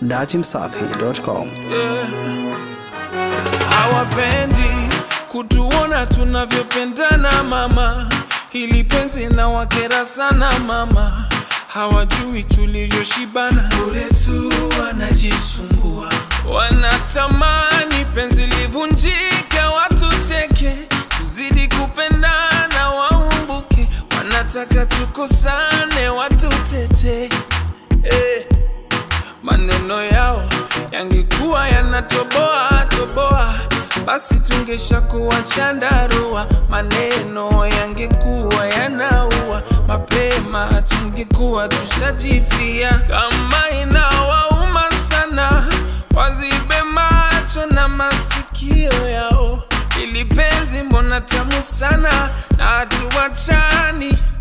dachimsafi.com. hawapendi kutuona tunavyopendana mama, hili penzi na wakera sana mama, hawajui tulivyoshibana, bure tu wanajisumbua, wanatamani penzi livunjike, watu cheke, tuzidi kupendana, waumbuke, wanataka tukosane, watu tete eh maneno yao yangekuwa yanatoboa toboa, basi tungeshakuwa chandarua. Maneno yangekuwa yanaua mapema, tungekuwa tushajifia. Kama inawauma sana, wazibe macho na masikio yao, ili penzi mbona tamu sana na hatuwachani